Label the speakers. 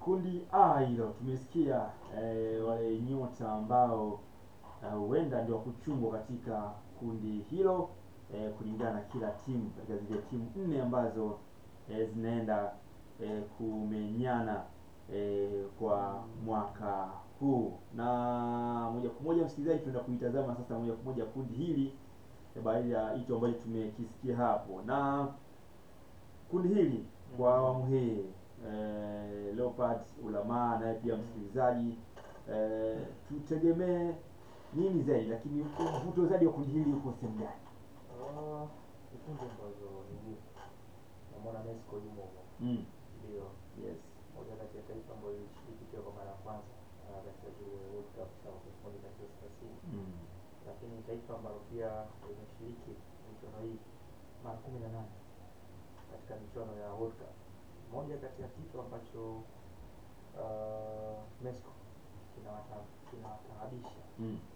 Speaker 1: kundi A hilo tumesikia eh, wale nyota ambao eh, huenda ndio kuchungwa katika kundi hilo eh, kulingana na kila timu katika zile timu nne ambazo eh, zinaenda eh, kumenyana eh, kwa mwaka huu. Na moja kwa moja msikilizaji, tunaenda kuitazama sasa moja kwa moja kundi hili eh, baada ya hicho ambacho tumekisikia hapo, na kundi hili kwa awamu hii eh, Leopard Ulamaa naye pia msikilizaji eh, tutegemee nini zaidi, lakini mvuto zaidi wa kundi hili uko sehemu gani?
Speaker 2: Ah, vikundi ambazo ni ngumu. Namwona Mexico yumo humo.
Speaker 1: Mm.
Speaker 2: Ndio.
Speaker 1: Yes.
Speaker 2: Moja kati ya taifa ambayo ilishiriki pia kwa mara ya kwanza ah, katika zile World Cup za mwaka elfu moja mia tisa thelathini.
Speaker 1: Mm.
Speaker 2: Lakini taifa ambalo pia limeshiriki michuano hii mara kumi na nane katika michuano ya World Cup. Moja kati ya kitu ambacho ah, Mexico kinawata- kinawataabisha
Speaker 1: Mm.